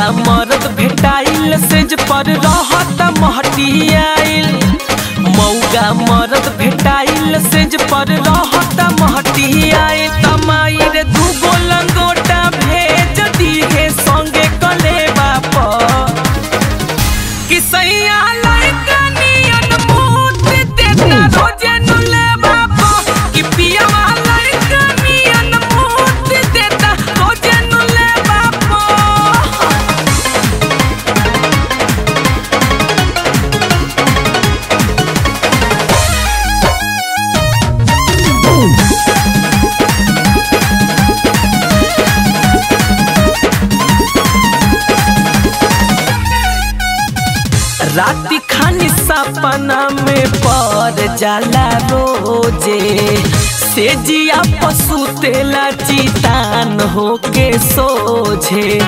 मरद भेटाइल सेज पर रहत महटियाइल मौगा मरद भेटाइल सेज पर रहत महटियाइल तमाई रे दूगो लंगोटा भेज दिहे संगे कलेबा पर कि सैया लइका नियन मूत देता रोजे नुले बाबा कि पियावा लइका नियन मूत देता रोजे नुले बाबा राति खानी सपना में पर जाला रोजे से जिया पशु तेला चितान होके सोझे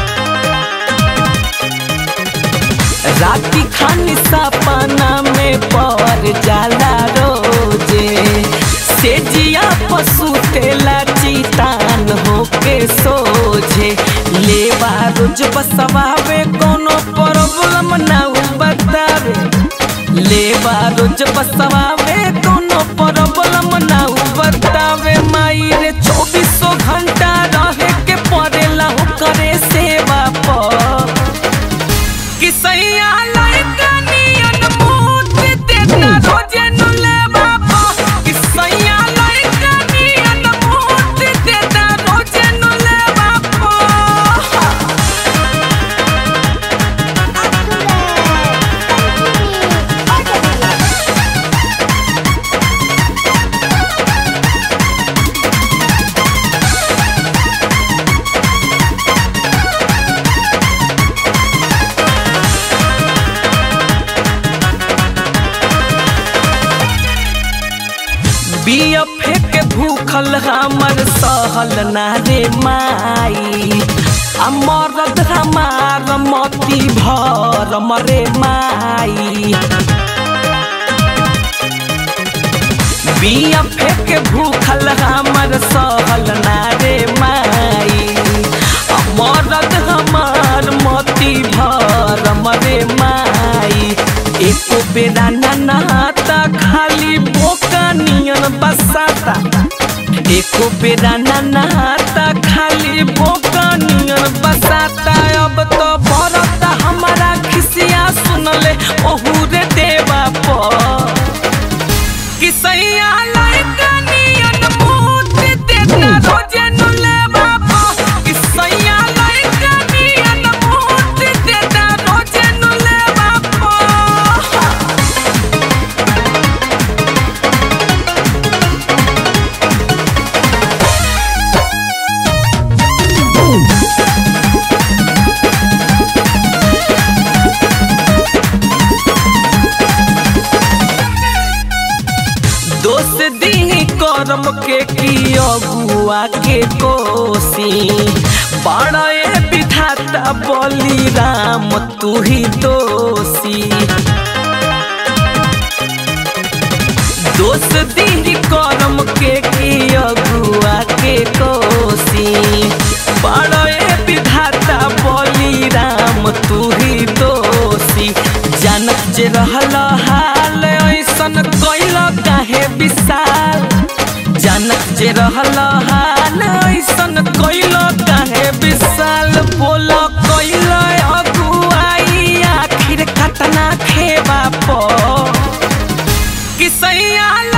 राति खानी सपना में पर जाला रोजे से जिया पशु तेला चितान होके सोझे लेवा रोज बसवावे कोनो प्रॉब्लम ना उ बतावे लेवा रोज बसवावे कोनो प्रॉब्लम ना उ बतावे माई रे चौबीसों घंटा रहे के पड़ेला करे सेवा पर कि सैया लइका नियन मूत देता रोजे नुले बाबा कि सैया लइका नियन मूत देता रोजे नुले बाबा बिया फेंक भूखल हमर सहल ना रे माई आ मरद हमार मती भर मरे माई बिया फेंक भूखल हमर सहल ना रे माई आ मरद हमार मती भर मरे माई एको बेरा ना नहाता खाली बोका नियन बसाता एको बेरा ना नहाता खाली बोका नियन बसाता अब तो बरता हमारा खिसिया सुनले ओहू रे देवा पर कि सैया लइका नियन मूत देता रोजे नुले बाबा कि सैया लइका नियन मूत देता रोजे नुले बाबा दोष दी करम के की अगुआ के कोसी बड़े विधाता बली राम तू ही दोषी दोष दी करम के की अगुआ के कोसी बड़े विधाता बली राम तू ही दोषी जानत जे रहल हाल ऐसन कैल काहे विशाल जानत जे रहल हाल ऐसन कैल काहे विशाल बोल कैल अगुआई आखिर कतना खेबा पर कि सैया